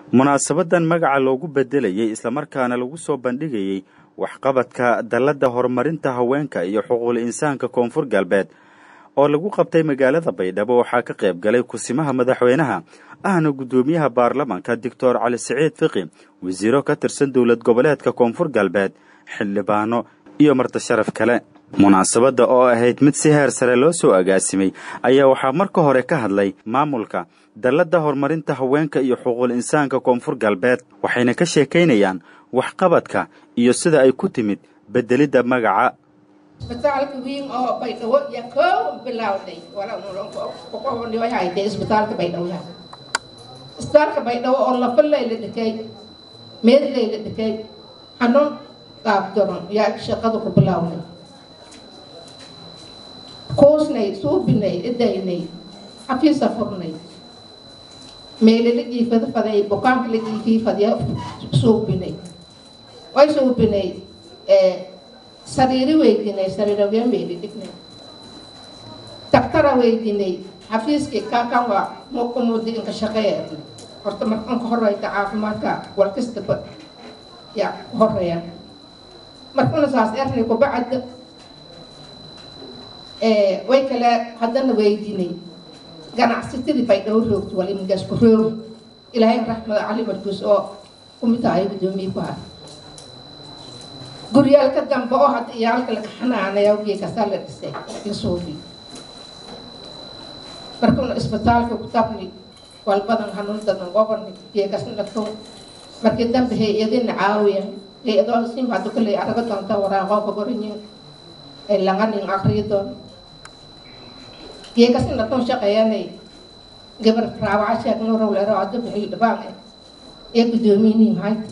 munaasabadan magaca loogu bedelayey islamarkaana lagu soo bandhigayey waxqabadka dalladda horumarinta haweenka iyo xuquuqul insaanka koonfur galbeed oo lagu qabtay magaalada baydhabo waxaa ka qayb galay kusimaha madaxweynaha ahna guddoomiyaha baarlamanka doctor cali siciid fiqi wasiiro ka tirsan dowlad goboleedka koonfur galbeed xildhibaano iyo marti sharaf kale munaasabadda oo ahayd mid si heer sare loo soo agaasimay ayaa waxaa marka hore ka hadlay maamulka dalladda horumarinta haweenka iyo xuquuqul insaanka koonfur galbeed waxayna ka sheekaynayaan waxqabadka iyo sida ay ku timid beddelidda magaca isbitaalka weyn oo baydhabo yaa koo bilowday isbitaalka baydhabo isbitaalka baydhabo oo lafalay la dhikay meedlay la dhikay xanuun qaabdaron yaa shaqada ku bilownay kuusnay suubinay idaynay xafiisa furnay meele la jiifada faday bukaanka la jiifii fadya suubinay way suubinay sariiri weydinay sariirowya meeli dhignay daktara weydinay xafiiskii kaakan waa muqumudi inka shaqeeya horta markanka horeyta caafimaadka walkastaba yaa ku horeeya markuna saas ernay kubacda way kale haddana weydinay ganacsatadii baydhabo roogto wal iminkaas ku roogi ilaahay raxmada cali markuus oo kumid ahay guddoomiye ku hay guryaalka dambe oo hadda iyaalka laga xanaanaya wgii kasaa la dhisay insuubi markuna isbitaalka ku tabni walbadan hanuundadan goboni geekasna dhagto markii dambe hay-adina caawiya hay-adoo simba hadda kolley araga doonta waraaqoo ka gorinyin ay langanin akriyo doon geekasna dhagton shaqeeyanay gabar raawaca sheeg nuurowlero hadda bixil dhibaan ee guddoomiyihin hayta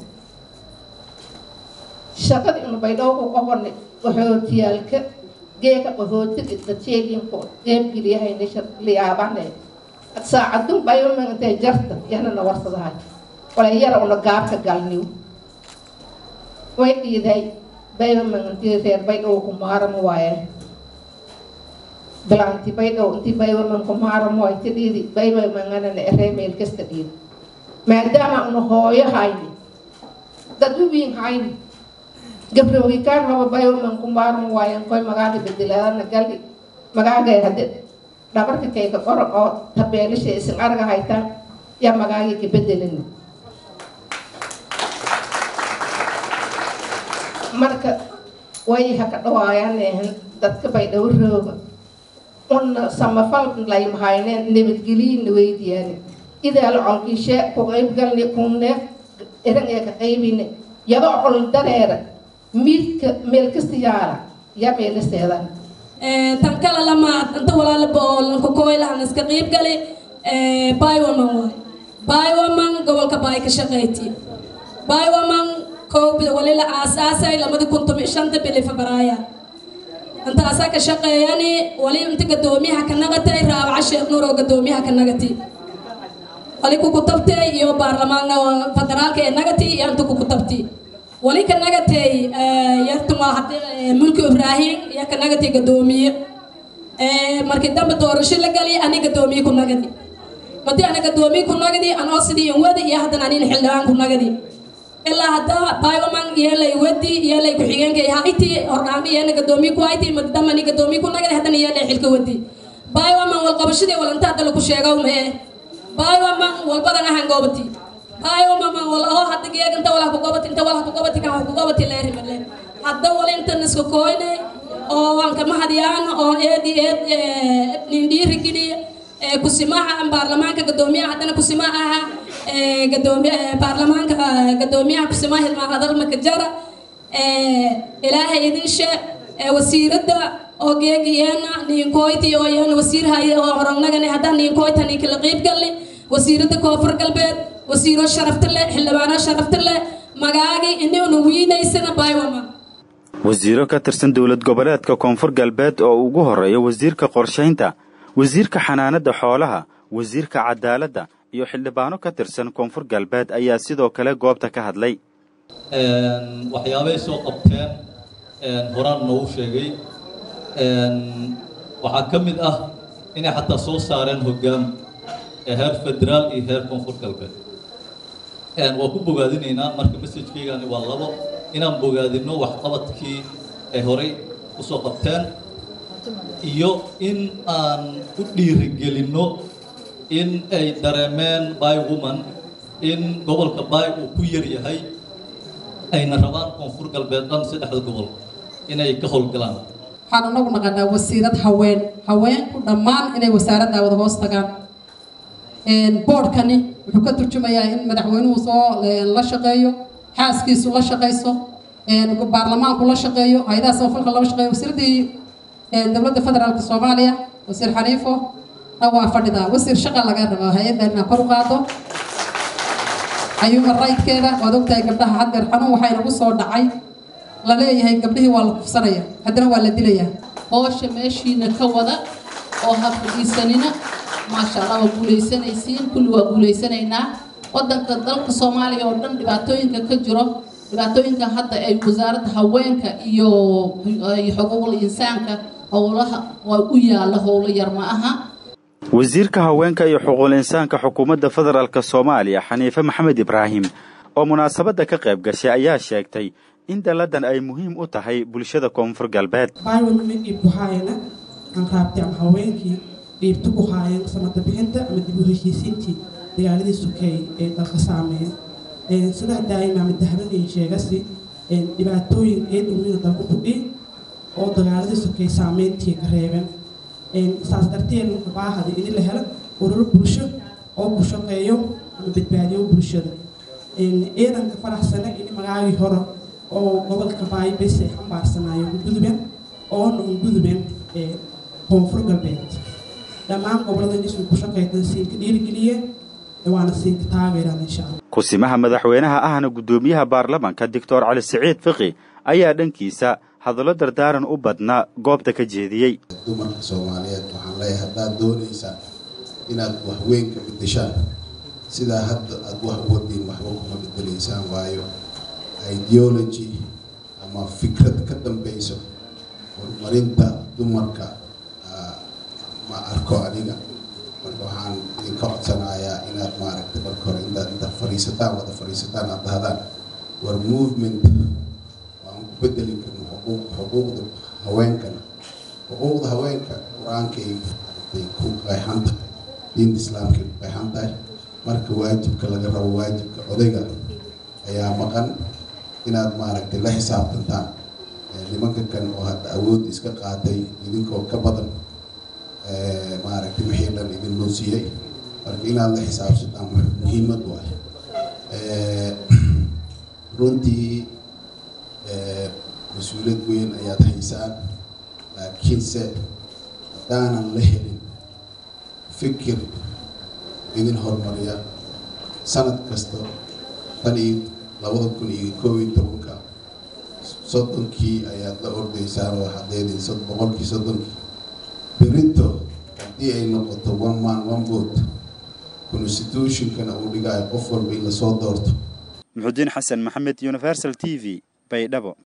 shaqada inu baydhabo ku qabanay qahootiyaalka geeka qahootiga dadseelinku qeybgeliyahayna liyaabane saacadun bayoman intay jarta yanana warsadahay wala yara una gaabka galniw way dhiiday bayoman intii reer baydhabo ku maaramo waaye bilaanti baydhabo intii bayoman ku maaramo waay ti dhiidi bayomanganana eree meel kasta dhiidi maadaama una hooyo hayni dad uwiin hayni gabrowgikaan haba bayoman ku maarmo waayan koy magaaga bedelaadana gali magaagay hade dhabarka kayka qoro oo tabeelisha isin arga haytaan yaa magaagii ka bedelin marka way haka dhawaayaan dadka baydhabo rooga una samafal laymahayneen nabadgeliyina weydiyaan idaala colkiishe ku qaybgalni kuneef eran ee ka qaybine yadoo col dareera miidka meel kasta yaala yaa meelaseedan tan kale lamaad inta walaalaba oo lanka koylahan iska qiib gali bywoman waay bywoman gobolka baay ka shaqeyti bywoman koob wali la aasaasay lamadi kuntum shanta bili febraaya intaasaa ka shaqeeyani wali inta gadoomiyaha ka nagatay raabaca sheekh nuur oo gadoomiyaha ka nagati wali kukutabtay iyo baarlamaan federaalka ee nagati iyo inta kukutabti wali ka nagatay yartuma mulki ibraahim iyo ka nagatay gadoomiye markii dambe doorasho la gali ani gadoomiye ku nagadi madi ana gadoomiye ku nagadi anoo sidii in wadi iyo haddana anin xildhibaan ku nagadi ilaa hadda baywaman yeelay wadi yeelay ku-xigeenka hayti hordhaami yeena gadoomiye ku hayti madi dambe ani gadoomiye ku nagadi haddana yeelay xilka wadi baywaman walqabashadii walanta hadda laku sheegaw mee baywaman walbadan ahan goobati ayo mama wala oo hadda geeg inta wala ku gobati inta wala ku gobati kan ku gobati leeri male hadda wala inta nisku koyne oo waan kama hadiyaan oo eedi eed nindiri gili kusimaha baarlamaanka gadoomiyaha haddana kusimaha aha gadoomiya baarlamaanka gadoomiyaha kusimaha hilmaa hadal makajara ilaahay idin she wasiiradda oo geegiyeena ninkoyti oo yeena wasiir haye oo horangnagani hadda ninkoyta ninkala qiib galli wasiiradda koonfur galbeed wasiiro sharafta leh xildhibaano sharafta leh magaagii inuna wiinaysana baywama wasiiro ka tirsan dowlad goboleedka koonfur galbeed oo ugu horreeya wasiirka qorshaynta wasiirka xanaanada xoolaha wasiirka cadaaladda iyo xildhibaano ka tirsan koonfur galbeed ayaa sidoo kale goobta ka hadlay waxyaabay soo qabteen horaan noogu sheegay waxaa ka mid ah inay xataa soo saareen hoggaan heer federaal iyo heer koonfur galbeed waa ku bogaadinaynaa marka messajkeygani waa labo inaan bogaadino waxqabadkii ay horay usoo qabteen iyo in aan u dhiirigelinno in ay dareemeen by woman in gobolka bay uu ku yar yahay ayna rabaan koonfur galbeed dhan saddexda gobol inay ka howlgalaan waxaan anagu naqanaa wasiirad haween haweenku dhammaan inay wasaaradda wada hoos tagaan boodhkani wuxuu ka turjumayaa in madaxweynuhu soo la shaqeeyo xaaskiisu la shaqayso baarlamaanku la shaqeeyo hay-adaha samafalka lala shaqeeyo wasiiraddii dowladda federaalka soomaaliya wasiir xaniifo waa fadhidaa wasiir shaqa laga rabaa hay-addan inaa kor u qaado human rightkeeda waad ogtahay gabdhaha haddeer xanuun waxaa inagu soo dhacay la leeyahay gabdhihii waa la kufsanaya haddana waa la dilayaa hoosha meeshiina ka wada oo ha fadhiisanina maasha allah waa guuleysanaysiin kulli waa guuleysanaynaa wadanka dalka soomaaliya oo dhan dhibaatooyinka ka jiro dhibaatooyinka hadda ay wasaaradda haweenka iyo xuquuqul insaanka howlaha waa u yaalla howlo yar ma aha wasiirka haweenka iyo xuquuqul insaanka xukuumadda federaalk soomaaliya xaniife maxamed ibraahim oo munaasabadda ka qayb gashay ayaa sheegtay in dalladan ay muhiim u tahay bulshada koonfur galbeed baywalma dhiib ku haayana aan raabtay ama haweenkii dhiibta ku haayeen samada bixinta ama dib u heshiisiintii dagaaladii sukeey ee dalka saameeyeen sidaa daa'ima ama dahabanay sheegasi dhibaatooyin eedhowina dalku kudhii oo dagaaladii sukeey saameyntii ka reebeen saas darteed marka baahada in la helo ururo bulsho oo ku shaqeeyo ama badbaadiyo bulshada ciidanka faraxsana in magaagii hore oo gobolka baayibes ay xambaarsanaayo gudubeen oona un gudubeen koonfur galbeed dhammaan gobolada isuu ku shaqeytan siinka dhiirigeliyeen waana siinka taageeraan insha allah kusimaha madaxweynaha ahna guddoomiyaha baarlamanka doctor cali siciid fiqi ayaa dhankiisa hadallo dardaaran u badnaa goobta ka jeediyey dumarka soomaaliyeed waxaan leeyahay haddaad doonaysaan inaad waxweyn ka bedeshaan sidaa hadda aada wax u wadiin waxba kuma bedelaysaan waayo ideology ama fikrad ka dambeyso horumarinta dumarka ma arko aniga marka waxaan idinka codsanayaa inaad maaragtay marka hore intaad intaad fadhiisataan wada fadhiisataan aad dahdaan war movement waan ku bedeli karno xuquuq xuquuqda haweenkana xuquuqda haweenka qur-aankay maaragtay ku qeexan tahay diinta islaamkay ku qeexan tahay marka waajibka laga rabo waajibka odayga ayaa maqan inaad maaragtay la xisaabtantaan nimanka kan oo hadda awood iska qaatay idinkoo ka badan maaragtay wixii dhan idin loo siiyey marka inaad la xisaabsataan muhiimad waay runtii mas-uuliyad weyn ayaad haysaan laakiinse haddaanan la helin fikir idin horumariya sanad kasta tan iyo labada kun iyo koob iyo tobanka soddonkii ayaad la ordaysaan oo xadeedin boqolkii soddonkii berito haddii ay noqoto one man one vote constitutionkana uu dhigayo qof walba in lasoo doorto muxudiin xasan maxamed universal t v baydhabo